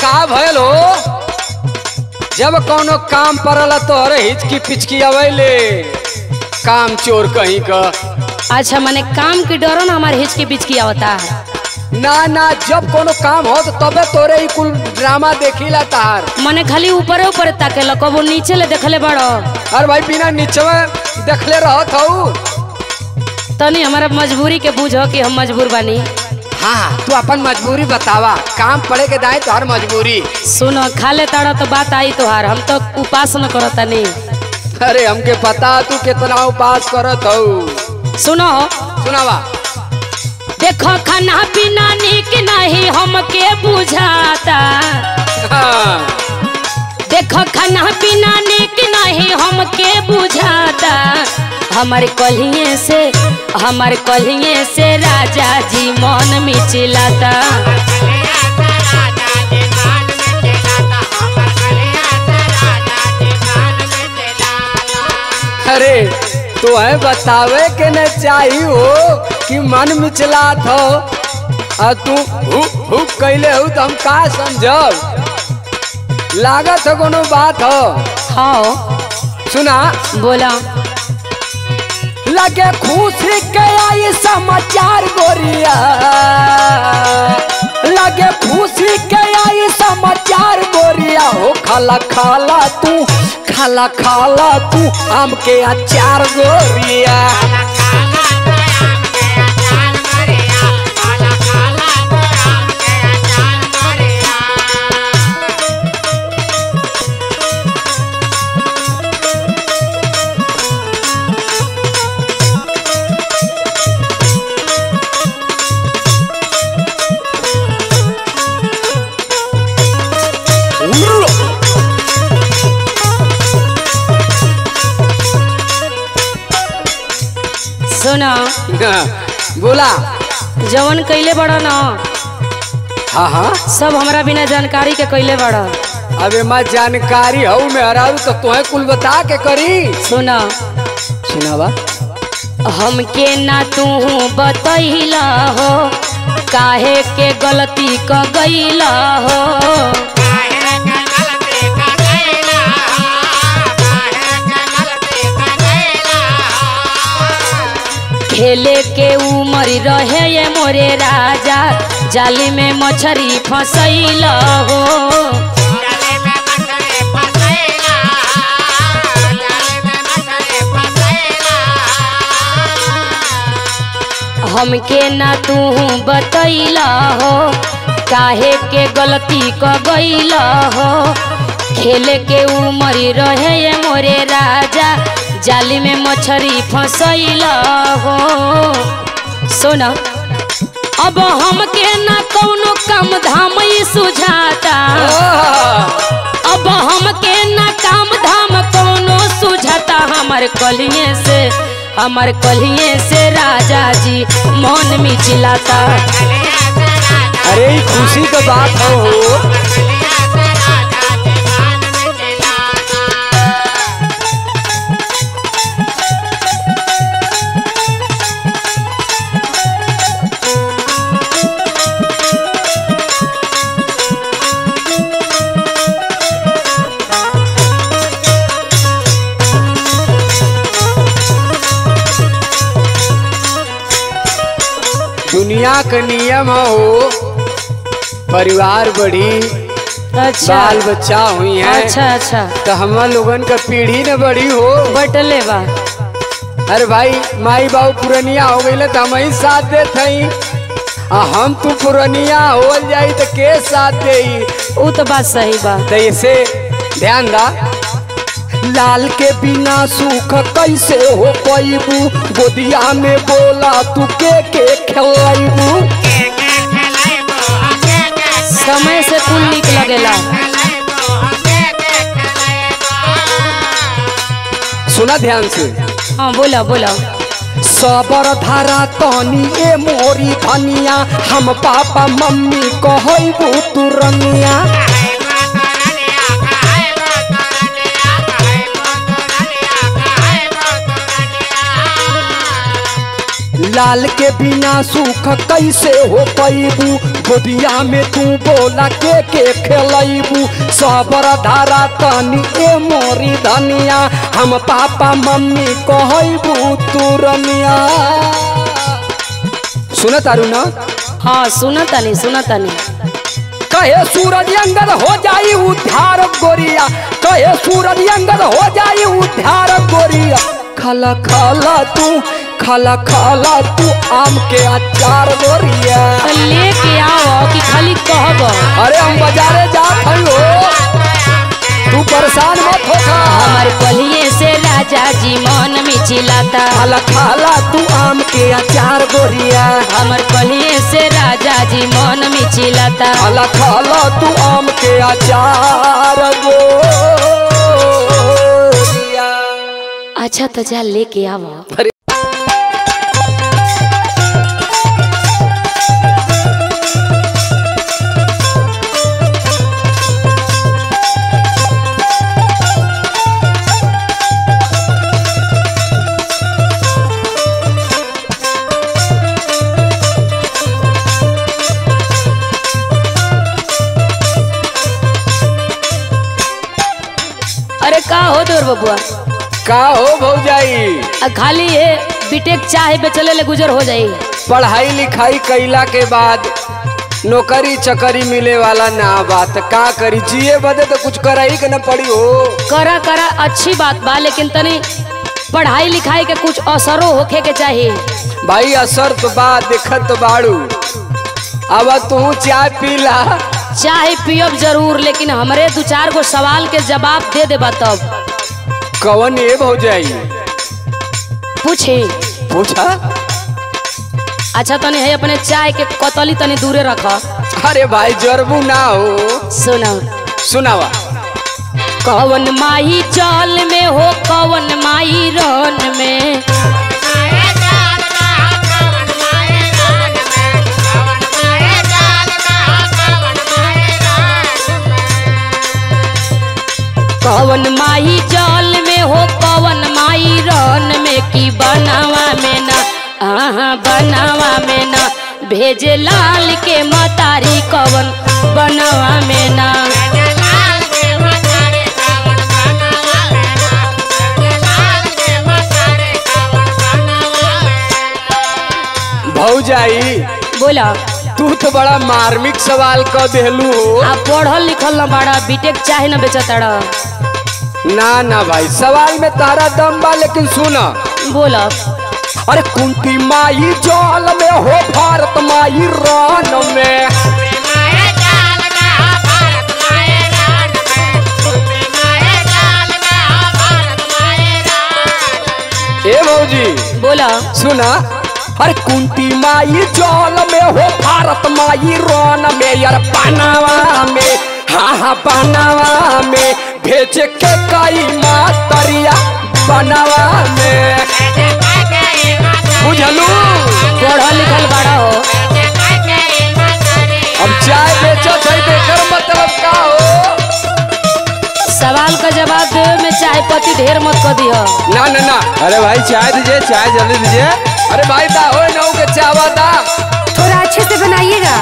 का भयल हो जब कोनो काम पड़ल तोहरे हिचकी पिचकी अवैले काम चोर कहीं का अच्छा मैंने काम के डरो ना हमारे हिचकी पिचकी आवता है ना ना जब कोनो काम हो तो तबे तोरे ही कुल ड्रामा देखिला तार मैंने खाली ऊपर ऊपर ताके कबो नीचे ले देखले बड़ो अरे भाई बिना नीचे में देखले रहत हूँ तनी हमारा मजबूरी के बूझो कि हम मजबूर बानी हाँ तू अपन मजबूरी बतावा काम पड़े के दाए तोहर मजबूरी सुनो खा ले ताड़ा तो बात आई तोहार हम तो उपास न करो तनी अरे हमके पता तू कितना उपास करत हऊ सुनो सुनावा देखो खाना पीना निक नहीं हमके बुझाता हाँ, देखो खाना पीना निक नहीं हमके बुझाता हमारे कलिए से हमारे कलिए से राजा जी मन मिचिलाता अरे तो है बतावे के न चाही हो कि मन मिचलात हो आ तू हुक हुक कैले हो तो हम का समझब लागत है कोनो बात हो हाँ सुना बोला लगे खुशी के आई समाचार गोरिया लगे खुशी के आई समाचार गोरिया हो खाला खाला तू खाला खाला तू आम के अचार गोरिया सुनो बोला जवन कैले बड़ो न हाँ हाँ सब हमरा बिना जानकारी के कैले बड़ो अबे मैं जानकारी हूँ मैं हरारू तो तुम्हें कुल बता के करी सुनो सुनावा हमके ना तू बतैला हो काहे के गलती क गईला हो खेले के उमर रहे ये मोरे राजा जाली में मछरी फसैल हो हमके ना तू बतैला हो काहे के गलती क गईला हो खेले के उमर रहे ये मोरे राजा जाली में मछरी फसैला हो सुना अब हमके ना कौनो काम धाम ही सुझाता अब हमके ना काम धाम कौनो सुझाता हमार कलिए से हमार कलिए से राजा जी मन मिचिलाता अरे ई खुशी का बात हो हो दुनिया का नियम हो परिवार बढ़ी अच्छा बाल बच्चा हुई है अच्छा अच्छा तो हम लोगन का पीढ़ी न बड़ी हो बटले बा अरे भाई माई बाबू पुरनिया हो गई तो हम ही साथ देत हई आ हम तू पुरनिया हो जाई तो के साथ दे उ तो बात सही बा तो इसे ध्यान दा लाल के बिना सुख कैसे हो पैबू गोदिया में बोला तू के के खेलाइबू समय से कुल निक लगेला सुना ध्यान से हाँ बोला बोला सबर धारा तनी ए मोरी धनिया हम पापा मम्मी कहबू तू रनिया लाल के बिना सुख कैसे हो पैबू गोदिया में तू बोला के के खेलैबू सबर धारा तनी ए मोरी धनिया हम पापा मम्मी कहबू तू रनिया सुन तारू ना हाँ सुन तनी सुन तनी कहे सूरज अंगद हो जाई उद्धार गोरिया कहे सूरज अंगद हो जाई उद्धार गोरिया खला खला तू खला खला तू आम के अचार गोरिया लेके आओ कि खाली कहब अरे हम बाजारे जात हई हो तू परेशान मत होगा हमार कलिए से राजा जी मन में चिल्लाता खाला खाला तू आम के अचार गोरिया हमर कलिए से राजा जी मन में चिल्लाता खाला खाला तू आम के अचार गोरिया अच्छा तो जा लेके आओ अरे अरे का हो तोर बबुआ का हो भौजाई आ खाली ये बीटेक चाय बेचले ले गुजर हो जाई पढ़ाई लिखाई कैला के बाद नौकरी चकरी मिले वाला ना बात का करी जिए बदे तो कुछ कराई के न पड़ी हो करा करा अच्छी बात बा लेकिन तनी पढ़ाई लिखाई के कुछ असरो होखे के चाहिए भाई असर तो बा देखत तो बाड़ू अब तू चाय पीला चाय पियब जरूर लेकिन हमरे दो चार गो सवाल के जवाब दे देबा तब कवन ये भौजाई पूछी पूछा अच्छा तनी है अपने चाय के कतली तनी दूरे रख अरे भाई जरबू ना हो सुना सुनावा कवन माई चाल में हो कवन माई रन में कवन माई जाल में हो कवन माई रन में की बनावा में ना आहा बनावा में ना भेजे लाल के मतारी कवन बनावा में ना भौजाई बोला तू तो बड़ा मार्मिक सवाल क देलू हो आप पढ़ल लिखल न बड़ा बीटेक चाहे न बेचतड़ ना ना भाई सवाल में तारा दम बा लेकिन सुना बोला अरे कुंती माई जल में हो भारत माई रान में ए भौजी बोला सुना अरे कुंती माई जल में हो भारत माई रान में यार बनावा में हाँ हाँ बनावा में भेज के कई मातरिया बनावा में बुझलू पढ़ल लिखल बड़ा हो अब चाय बेचत है बेकर मतलब का हो सवाल का जवाब देवे में चाय पत्ती ढेर मत कर दिह ना ना ना अरे भाई चाय दीजिए चाय जल्दी दीजिए अरे भाई दा हो ना के चावा दा थोड़ा अच्छे से बनाइएगा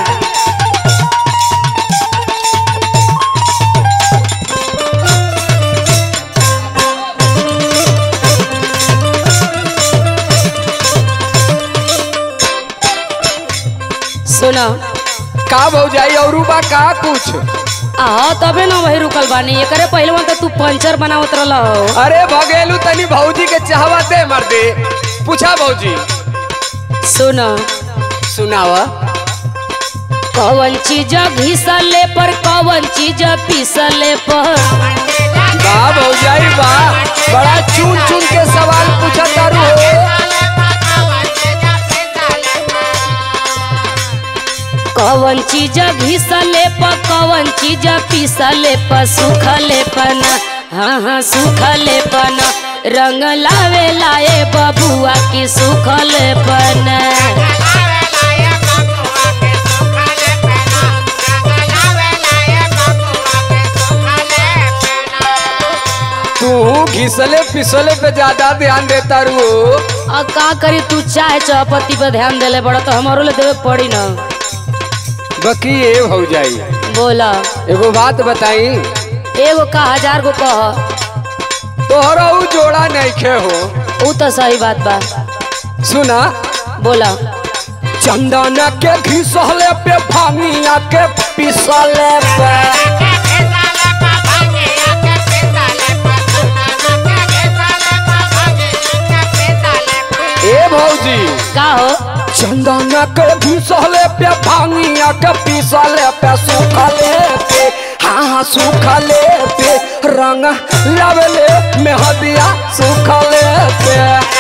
सुना का भौजाई और बा का कुछ आ तबे ना वही रुकल बानी एकरे पहलवा तो तू पंचर बनावत रहल हो अरे भगेलू तनी भौजी के चाहवा दे मर दे पूछा भौजी सुना सुनावा कवन चीज घिसले पर कवन चीज पीसले पर बा भौजाई बा बड़ा चुन चुन के सवाल पूछा तारू हो कवन चीज घिसले पर कवन चीज पीसले पर सुखले पन हाँ हाँ सुखले पन रंग लावे लाए बबुआ की सुखले पन तू घिसले पिसले पे ज्यादा ध्यान देता रू अब का करी तू चाहे चौपत्ती पर ध्यान देले बड़ा तो हमारो ले देवे के पड़ी ना बकी ये हो जाई बोला एगो बात बताई एगो का हजार गो कह तोहरा ऊ जोड़ा नहीं हो ऊ तो सही बात बा सुना बोला चंदन के घिसले पे भांगिया के पिसले पे ए भौजी का हो चंदन के घिसले पे भांगिया के पिसले पे सुखले पे हाँ हाँ सुखले पे रंग लवले मेहदिया सुखले पे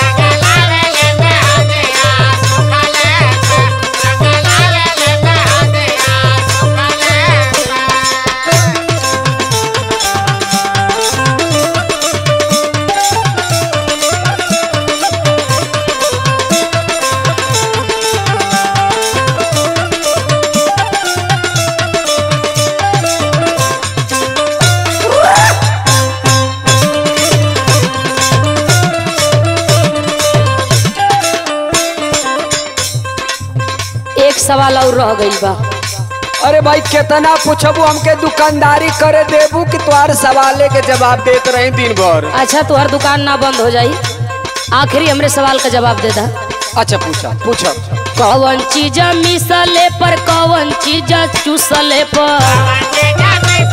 एक सवाल और रह गई बा अरे भाई कितना पूछबू हमके दुकानदारी करे देबू कि तुम्हारे सवाले के जवाब देते रही दिन भर अच्छा तुहर दुकान ना बंद हो जाई आखिरी हमरे सवाल का जवाब दे दा अच्छा पूछा पूछा कौन चीज मिसले पर कौन चीज चूसले पर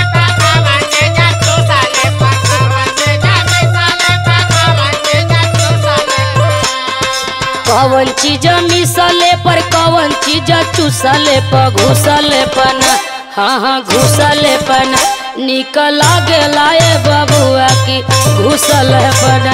कौन चीज मिसले पर कौन चीज चूसले पर घुसले पन हाँ हाँ घुसले पन निकल गेला ए बबुआ की घुसल पन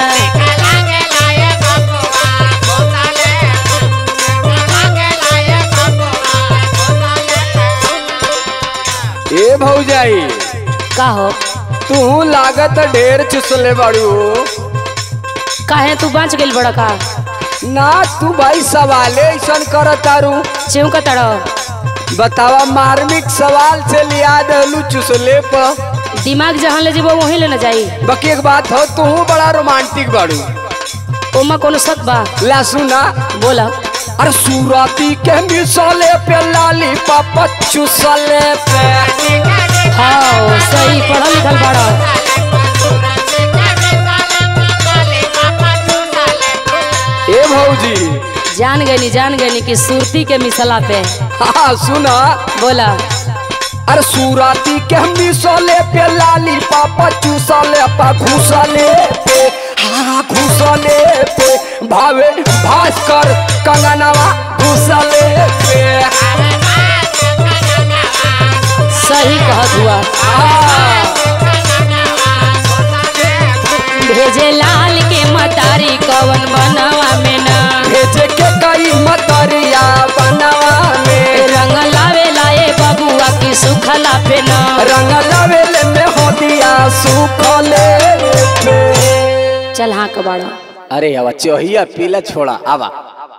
ए भौजाई का हो तू लागत ढेर चुसले बाड़ू काहे तू बच गेल बड़ा का ना तू भाई सवाले ऐसा कर तारू चिमका तड़ो बतावा मार्मिक सवाल से लिया दलू चुसले पर दिमाग जहाँ ले जेबो वहीं ले न जाई बाकी एक बात हो तू बड़ा रोमांटिक बाड़ू ओमा कोनो शक बा ला सुना बोला अरे सूरती के मिसले पे लाली पापा चुसले पे हाँ सही पढ़ल लिखल बड़ा ए भौजी जान गनी जान गनी कि सुरती के मिसला पे हाँ सुना बोला अरे सूरती के मिसले पे लाली पापा चुसले पा घुसले पे हाँ घुसले पे भावे भास्कर कंगनवा घुसले पे सही कहत हुआ हाँ, भेजे लाल के मतारी कवन बनवा में ना भेजे के कई मतरिया बनवा में रंग लावे लाए बबुआ की सुखला पे ना रंग लवेले में हो दिया सुखले पे चल हाँ कबाड़ा अरे हवा चोहिया पीला छोड़ा आवा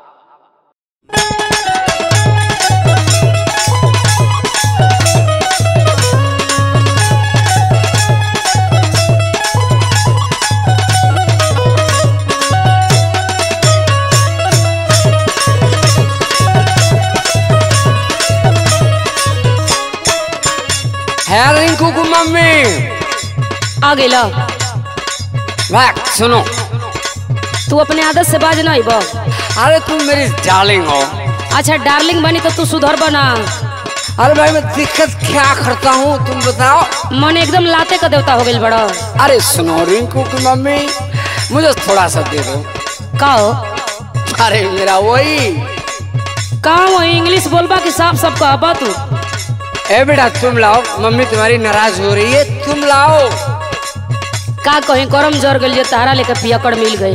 है रिंकू की मम्मी आ गेला वाह सुनो तू अपने आदत से बाज नहीं बा अरे तुम मेरी डार्लिंग हो अच्छा डार्लिंग बनी तो तू सुधर बना अरे भाई मैं दिक्कत क्या करता हूँ तुम बताओ मन एकदम लाते का देवता हो गइल बड़ा अरे सुनो रिंकू की मम्मी मुझे थोड़ा सा दे दो का हो अरे मेरा वही का वो इंग्लिश बोलबा कि साफ साफ कहबा तू ए बेटा तुम लाओ मम्मी तुम्हारी नाराज हो रही है तुम लाओ का कहीं करम जर गइल जे तारा लेके पियकड़ मिल गई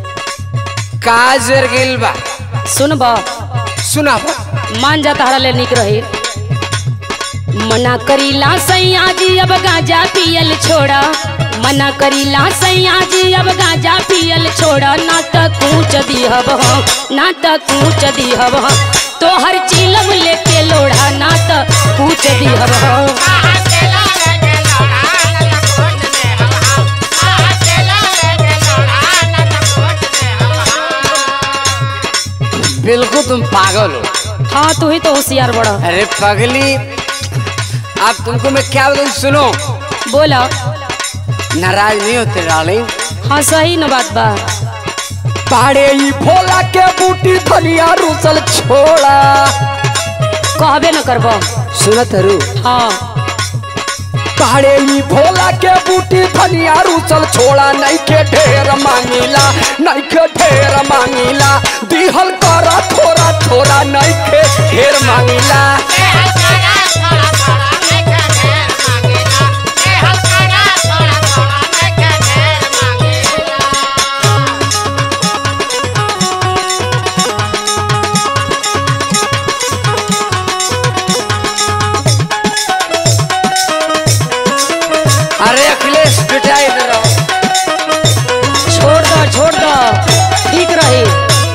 काजर गिल बा सुन बा सुना बा मान जा तारा ले निक रही मना करीला सैया जी अब गांजा पियल छोड़ा मना करीला सैया जी अब गांजा पियल छोड़ा ना त कूच दिहब हम ना त कूच दिहब हम तोहर चिलम लेके लोढ़ा ना त कूच दिहब हम तुम पागल हो हाँ तू ही तो होशियार बड़ा अरे पगली अब तुमको मैं क्या बताऊं सुनो बोला नाराज नहीं होते डार्लिंग हाँ सही न बात बा पाड़े ई भोला के बूटी धनिया रुसल छोड़ा कहबे न करब सुनत हरू हाँ पाड़े ई भोला के बूटी धनिया रुसल छोड़ा नहीं के ढेर मांगिला नहीं के ढेर मांगिला दिहल करा थोड़ा थोड़ा नहीं के ढेर मांगिला अरे अखिलेश बेटा इधर आओ छोड़ दो छोड़ दो ठीक रही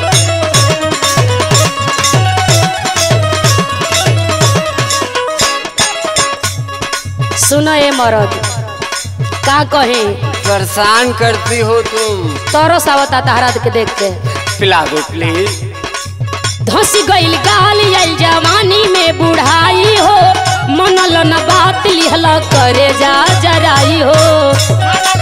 सुनो ए मरद का कहे परेशान करती हो तुम तोरो सावता तहरा के देख के पिला दो प्लीज धसी गईल गाल आइल जवानी में बुढ़ाई हो मनल न बात लिहल करे जा जराई हो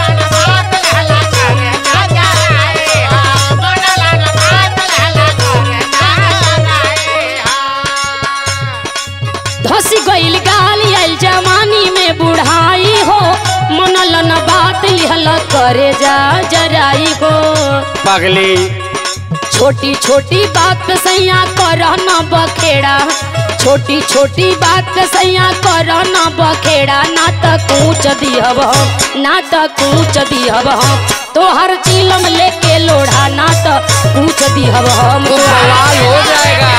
धसी गईल गाल आइल जवानी में बुढ़ाई हो मनल न बात लिहल करे जा जराई हो पगली छोटी छोटी बात पे सैया कर न बखेड़ा छोटी छोटी बात पे सैया कर न बखेड़ा ना त कूच दिहब हम ना त कूच दिहब हम तोहर चिलम लेके लोढ़ा ना त कूच दिहब हम तुम बवाल हो जाएगा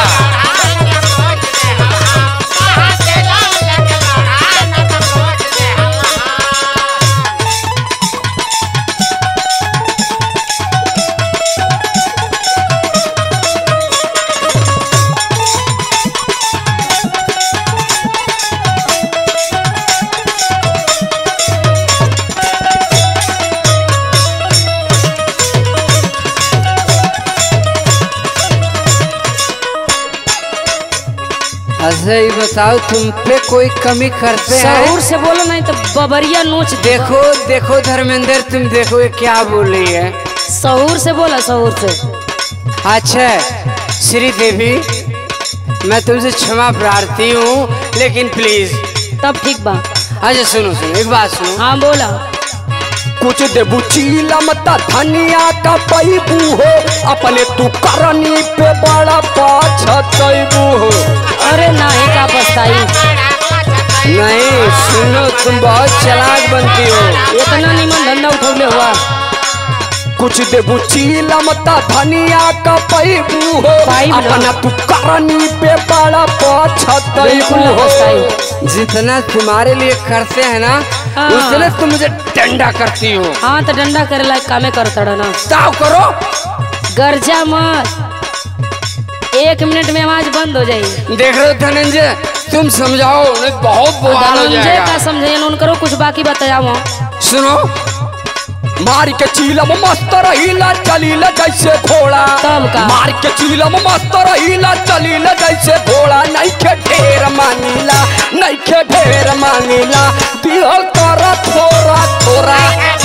अच्छा ये बताओ तुम पे कोई कमी करते हैं सहूर से बोलो नहीं तो बबरिया नोच दे देखो देखो धर्मेंद्र तुम देखो ये क्या बोल रही है सहूर से बोला सहूर से अच्छा श्री देवी मैं तुमसे क्षमा प्रार्थी हूँ लेकिन प्लीज तब ठीक बा अच्छा सुनो सुनो एक बात सुनो हाँ बोला कुछ देबू चीलम त धनिया का पैबू हो अपने तू करनी पे बड़ा पछतैबू हो अरे नहीं का पछताई नहीं सुनो तुम बहुत चालाक बनती हो इतना निमन धंधा उठौले हुआ कुछ देबू चीलम त धनिया का पैबू हो पाइब ना। अपना तू करनी पे बड़ा पछतैबू बिल्कुल ना हो पछताई जितना तुम्हारे लिए करते हैं ना हाँ। उतने तुम मुझे डंडा करती हो हाँ तो डंडा करे लायक कामे कर तड़ ना ताव करो गर्जा मत एक मिनट में आवाज बंद हो जाएगी देख रहे हो धनंजय तुम समझाओ नहीं बहुत बवाल हो धनंजय जाएगा का समझे उनको कुछ बाकी बताया सुनो मार के चीलम मस्त रहीला चलीला जैसे घोड़ा तब का? मार के चीलम मस्त रहीला चलीला जैसे घोड़ा नहीं के ढेर मांगीला नहीं के ढेर मांगीला दिहल कर थोड़ा थोड़ा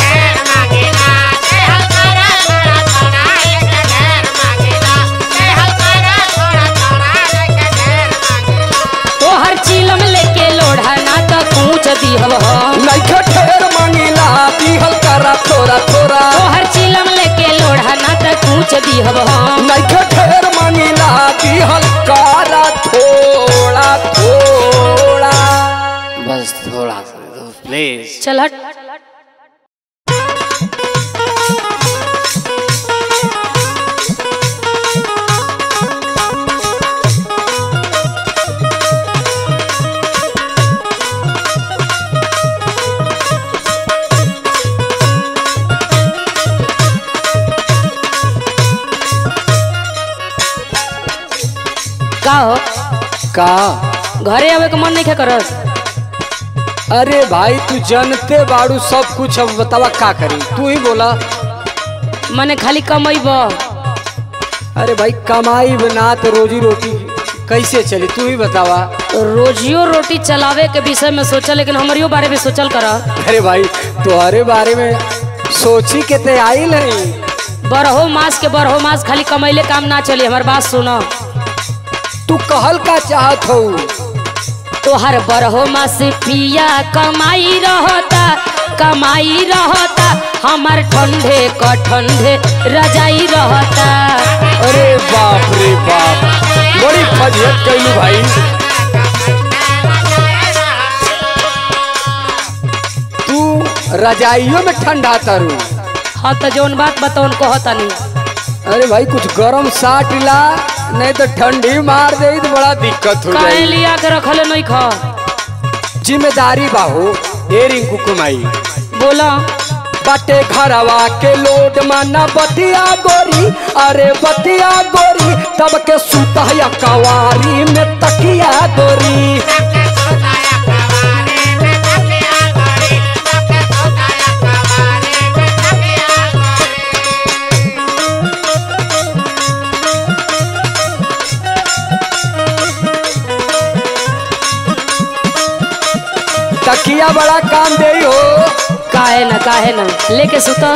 तो हर चीलम लेके लोढ़ा ना तो कूच दिहब हम नहीं के ढेर मांगीला दिहल कर थोड़ा थोड़ा तो हर चीलम लेके लोढ़ा ना तो कूच दिहब हम नहीं के ढेर मांगीला दिहल कर थोड़ा थोड़ा बस थोड़ा सा प्लीज चल हट का हो का घरे आवे के मन नहीं क्या करत अरे भाई तू जानते बाड़ू सब कुछ अब बतावा का करी तू ही बोला मने खाली कमैब अरे भाई कमाई बना तो रोजी रोटी कैसे चली तू ही बतावा रोजियो रोटी चलावे के विषय में सोचल लेकिन हमारियो बारे में सोचल कर अरे भाई तुम्हारे बारे में सोची के ते आई नहीं बरहो मास के बरहो मास खाली कमैले काम ना चली हमार बात सुनो तू कहल का चाहत हो तोहर बरहो मास पिया कमाई रहता कमाई रहता हमार ठंडे क ठंडे रजाई रहता अरे बाप रे बाप बड़ी फजियत कैलू भाई तू रजाइयों में ठंडा तरू हाँ तो जौन बात बताओ कहतनी अरे भाई कुछ गरम साट ला नहीं तो ठंडी मार दे तो बड़ा दिक्कत हो काहे जाए लिया के रखले नहीं खा जिम्मेदारी बाहो ए रिंकू कुमाई बोला बाटे घरवा के लोड माना बतिया गोरी अरे बतिया गोरी तब के सुतया कवारी में तकिया गोरी तकिया बड़ा काम दे हो काहे ना काहे ना लेके सुता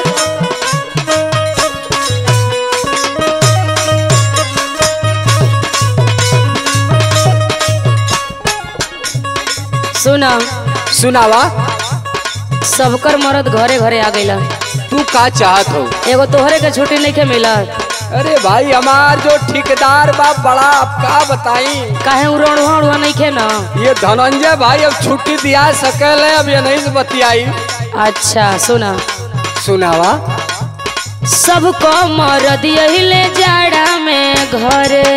सुना सुनावा सबकर मरद घरे घरे आ गइला तू का चाहत हो एगो तोहरे के छुट्टी नहीं के मिलत अरे भाई हमार जो ठेकेदार बा बड़ा आप का बताई काहे उड़वा उड़वा नहीं के ना ये धनंजय भाई अब छुट्टी दिया सकल है अब ये नहीं से बतियाई अच्छा सुना सुनावा सबको मरद यही ले जाड़ा में घरे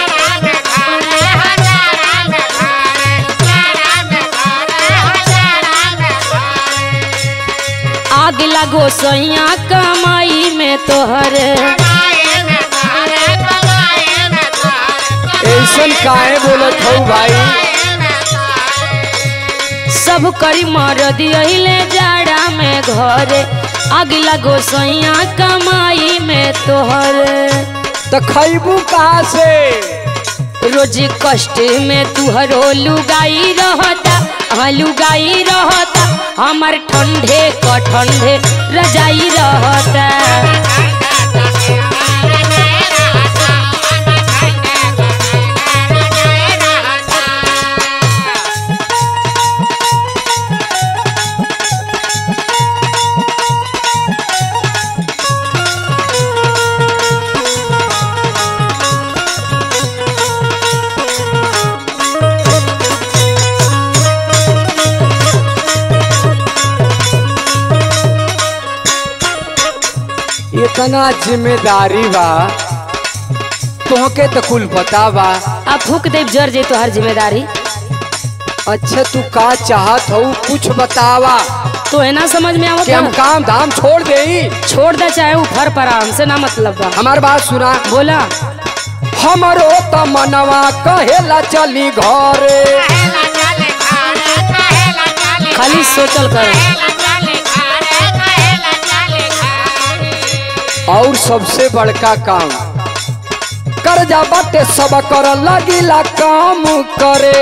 आग लगो सैया कमाई में तोहरे ऐसन काहे बोलत हो भाई सब करी मरद यही ले जाड़ा में घरे आग लगो सैया कमाई में तोहरे तो खैबू कहाँ से रोज कष्ट में तुहरो लुगाई रहता हाँ लुगाई रहता हमार ठंडे क ठंडे रजाई रहता इतना जिम्मेदारी बा तोहके तो कुल पता बा अब फूक देव जर जे तोहर जिम्मेदारी अच्छा तू का चाहत हो कुछ बतावा तो है ना समझ में कि हम आवत काम धाम छोड़ दे छोड़ दे चाहे ऊपर पर हमसे ना मतलब बा हमार बात सुना बोला हमरो त मनवा कहेला चली घरे खाली सोचल कर और सबसे बड़का काम कर्जा बाटे सब कर लगिला काम करे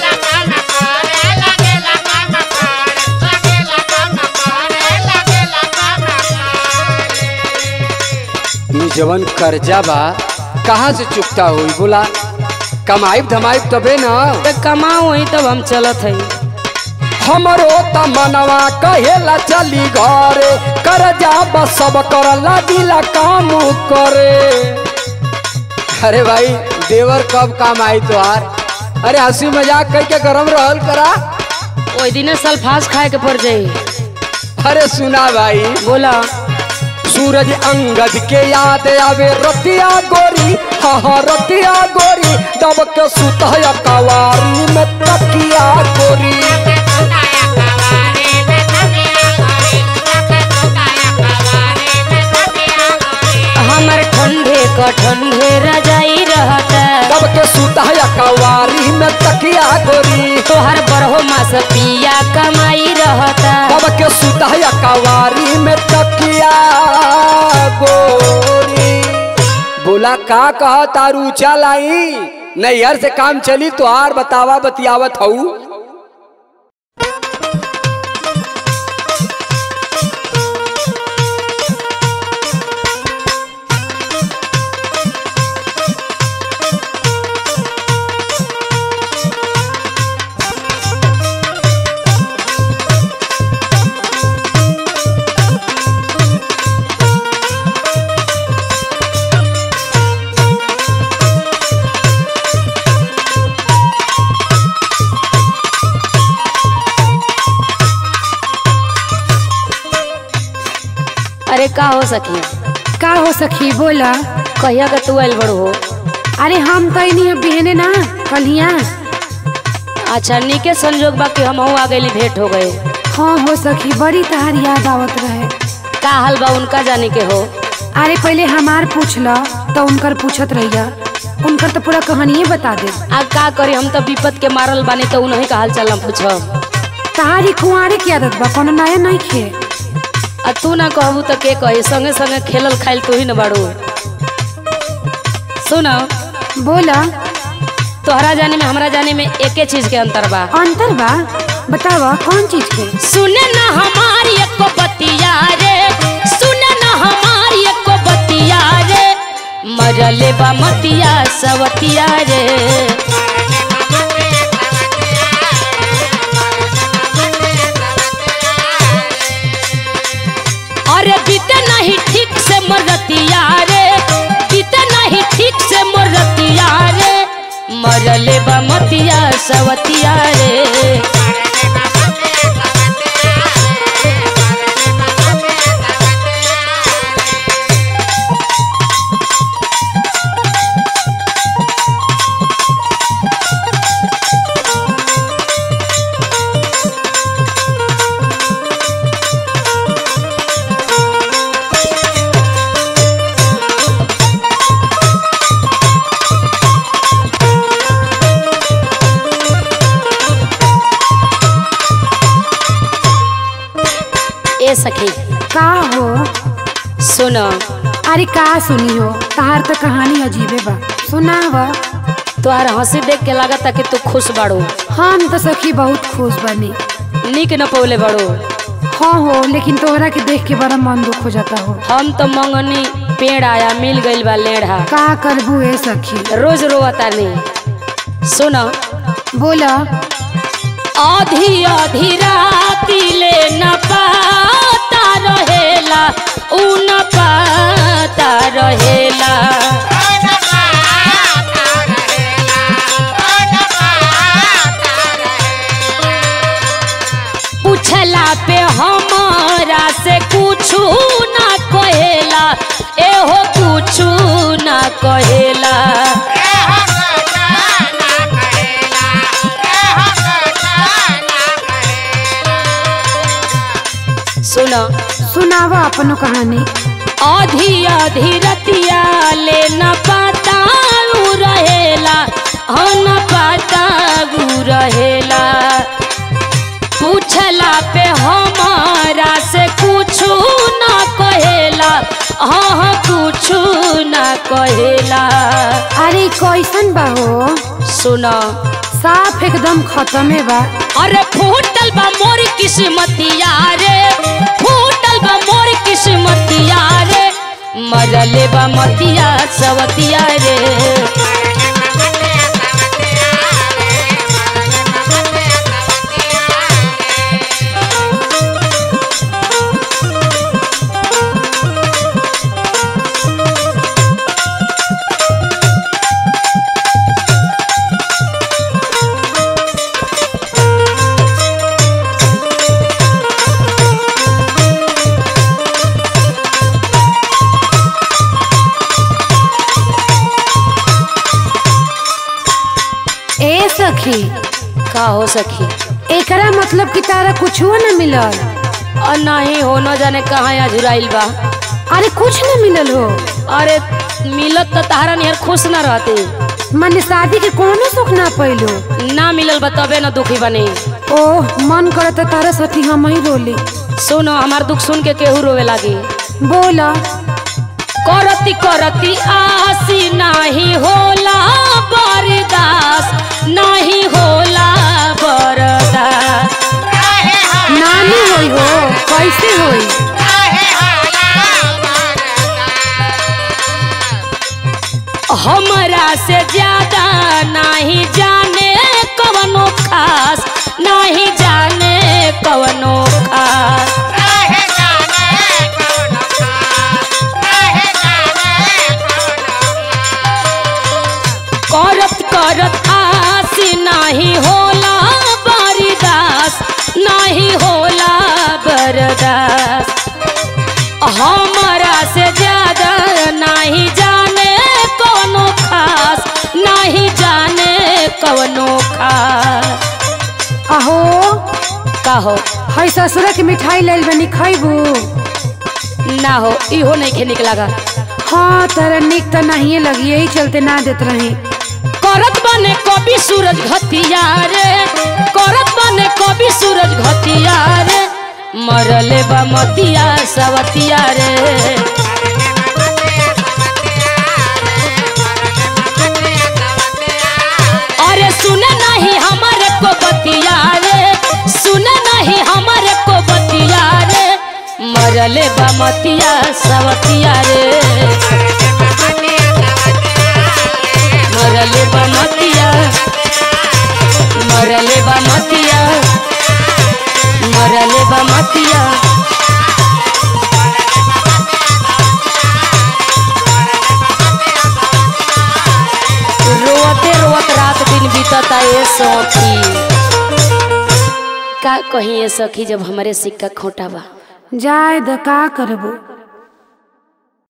ये जवन कर्जा बा कहाँ से चुकता हुई बोला कमाइब धमाइब तबे ना तो कमाओ वही तब हम चलत है हमरो त मनवा कहेला चली घरे कर्जा बा सब कर लगिला काम करे अरे भाई देवर कब काम आई तोहार अरे हंसी मजाक करके गरम रहल करा वही दिन सल्फास खाए के पड़ जाई अरे सुना भाई बोला सूरज अंगद के याद आवे रतिया गोरी हाँ हाँ रतिया गोरी दब के सुतया कवारी में तकिया गोरी हमर ठंडे क ठंडे रजाई रहता दब के सुतया कवारी में तकिया गोरी तोहर बरहो मास पिया कमाई रहता दब के सुतया कवारी में तकिया गोरी बोला बोला का कहा तारू चल आई नैहर से काम चली तो आर बतावा बतियावत हऊ अरे का हो सखी का हो सखी बोला कहिया का तू आइल बड़ू हो अरे हम तो नहीं बिहने ना कलिया अच्छा नीके संजोग बा कि हम आ गई भेंट हो गए हाँ हो सखी बड़ी तहार याद आवत रहे का हाल बा उनका जाने के हो अरे पहले हमार पूछ ल तो उनकर पूछत रहिया उनकर तो पूरा कहानिए बता दे अब का करी हम तो विपत के मारल बानी तो उन्हीं का हाल चाल हम पूछब तहारी कुंवारे की आदत बा कोनो नया नहीं खे आ तू ना कहबू तो के कही संगे संगे खेलल खाइल तू ही न बाड़ू सुन बोला तोहरा जाने में हमरा जाने में एके चीज के अंतर बा अंतर बा बतावा कौन चीज के सुने ना हमारी एको बतिया रे सुने ना हमारी एको बतिया रे मरले बा मतिया सवतिया रे अरे बीते नहीं ठीक से मरतिया रे बीते नहीं ठीक से मरतिया रे मरले बा मतिया सवतिया रे ए सखी का हो सुन अरे का सुनी हो तहार तो कहानी अजीबे बा सुनावा तोहार हंसी देख के लागता कि तू खुश बाड़ू हम तो सखी बहुत खुश बनी निक न पौले बाड़ू हाँ हो लेकिन तोहरा के देख के बड़ा मन दुख हो जाता हो हम तो मंगनी पेड़ आया मिल गइल बा लेढ़ा का करबू ए सखी रोज रोवता नहीं सुन बोला आधी आधी राती ले न पाता रहेला उ न पाता रहेला पूछला पे हमारा से कुछ ना कहेला एहो कुछ ना कहेला सुन सुनावा अपनो कहानी आधी आधी रतिया ले न पाता उ रहेला हाँ न पाता उ रहेला पूछला पे हमारा से कुछ ना कहेला हाँ हाँ कुछ ना कहेला अरे कैसन बा हो सुना साफ एकदम खत्मे बा अरे फूटल बा मोर किस्मतिया रे फूटल बा मोर किस्मतिया रे मरले बा मतिया सवतिया रे ए सखी का हो सखी एकरा मतलब कि तारा कुछो न मिलल और नहीं हो न जाने कहाँ अझुराइल बा अरे कुछ न मिलल हो अरे मिलत तो तारा निहर खुश ना रहते मन शादी के कोनो सुख ना पैलो ना मिलल बा तबे न दुखी बने ओह मन करत तारा सखी हम ही रोली सुनो हमार दुख सुन के केहू रोवे लागी बोला करती करती आसी नाही होला बरदास नाही होला बरदास नानी होई हो कैसे होई हमरा से ज्यादा नहीं जाने कवनो खास नहीं जाने कवनो खास करत करत आसी नहीं होला बरदास नहीं होला बरदास हमरा से ज्यादा नहीं जाने कवनो खास नहीं जाने कवनो खास अहो कहो हई ससुरा के मिठाई लेल बनी खैबू ना हो इहो नहीं खे निक लगा हाँ तरह निक तो नहीं लगी यही चलते ना देत रही करत बने कवि सूरज घतिया रे करत बने कवि सूरज घतिया रे मरले बा मतिया सवतिया रे अरे सुने नहीं हमारे को बतिया रे सुने नहीं हमारे को बतिया रे मरले बा मतिया सवतिया रे मरले बा मतिया मरले बा मतिया मरले बा मतिया रोते रोत रात दिन बीतता ये सखी का कही ये सखी जब हमारे सिक्का खोटा बा जाए द का करबू